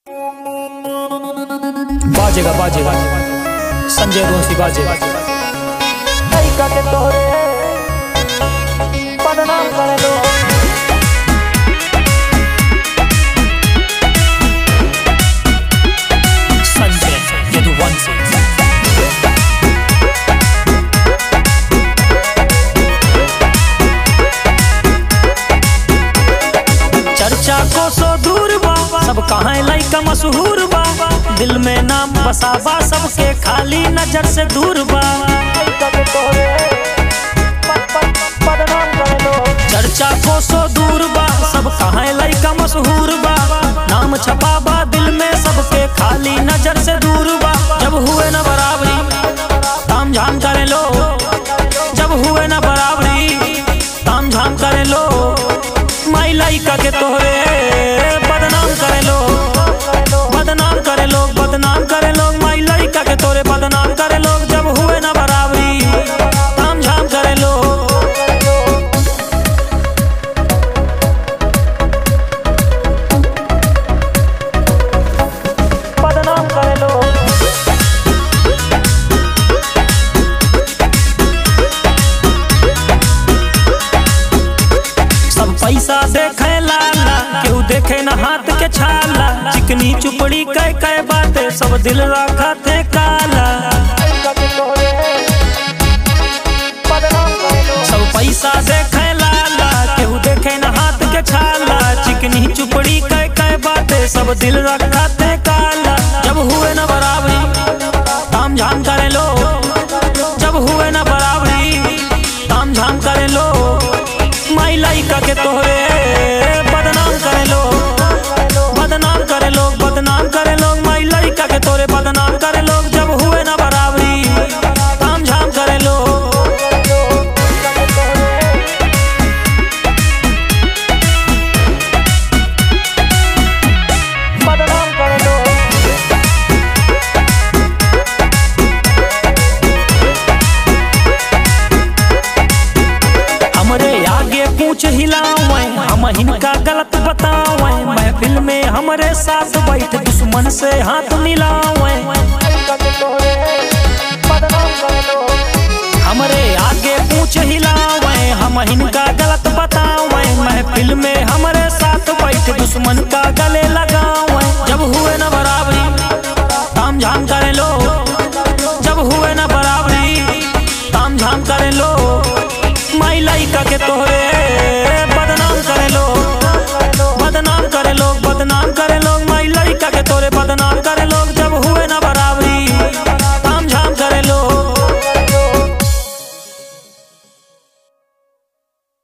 बाजेगा बाजेगा संजय दोषी बाजेगा तरीका के तोहरे बदनाम करे लो संजय यदुवंशी चर्चा को सो दूर बा सब कहाँ लइका मशहूर बा दिल में नाम बसाबा सबके खाली नजर से दूर बा तरीका के तोहरे ब- ब- बदनाम करे लो चर्चा को सो दूर बा सब कहाँ लइका मशहूर बा नाम छपा बा दिल में सबके खाली नजर से दूर बा जब हुए न बराबरी ताम झाम करे लो जब हुए न बराबरी ताम झाम करे लो माई लइका के तोहरे बदनाम करे लो बदनाम करे लोग बदनाम करे लोग माई लइका के तोरे बदनाम करे लोग जब हुए न बराबरी ताम झाम करे लोग बदनाम करे लो सब पैसा देखे लाला केहू देखे न हाथ के छाला चिकनी चुपड़ी कह कह बातें सब दिल रखा थे काला तरीका के तोहरे बदनाम करे लो सब पैसा देखे लाला केहू देखे न हाथ के छाला चिकनी चुपड़ी कह कह बातें सब दिल रखा थे काला जब हुए न बराबरी ताम झाम करे लो जब हुए न बराबरी ताम झाम करे लो माई लइका के तोहरे बदनाम करे लो बदनाम करे लोग बदनाम करे लोग माई लइका के तोरे बदनाम करे लोग जब हुए न बराबरी ताम झाम करे लोग बदनाम करे लो हमरे आगे पूछ हिलावे हम हिनका गलत बतावे महफिल में हमरे साथ बैठ दुश्मन से हाथ मिलावे तरीका के तोहरे बदनाम करे लो हमरे आगे पूछ हिलावे हम हिनका गलत बतावे महफिल में हमरे साथ बैठ दुश्मन का गले लगा